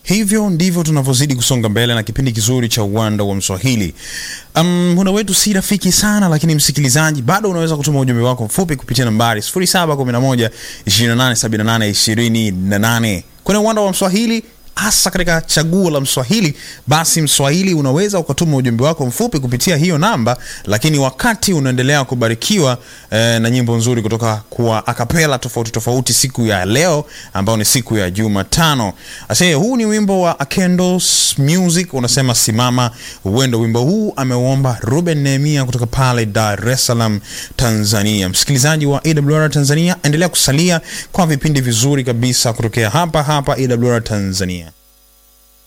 Hivyo ndivyo tunavyozidi kusonga mbele na kipindi kizuri cha uwanda wa Mswahili. Um, muda wetu si rafiki sana, lakini msikilizaji, bado unaweza kutuma ujumbe wako mfupi kupitia nambari 0711 2878 28 kwenye uwanda wa Mswahili hasa katika chaguo la Mswahili, basi Mswahili unaweza ukatuma ujumbe wako mfupi kupitia hiyo namba, lakini wakati unaendelea kubarikiwa eh, na nyimbo nzuri kutoka kwa akapela tofauti tofauti siku ya leo ambao ni siku ya Jumatano. Ase, huu ni wimbo wa Akendos Music unasema simama uwendo. Wimbo huu ameuomba Ruben Nehemia kutoka pale Dar es Salaam, Tanzania. Msikilizaji wa AWR Tanzania, endelea kusalia kwa vipindi vizuri kabisa kutokea hapa hapa AWR Tanzania.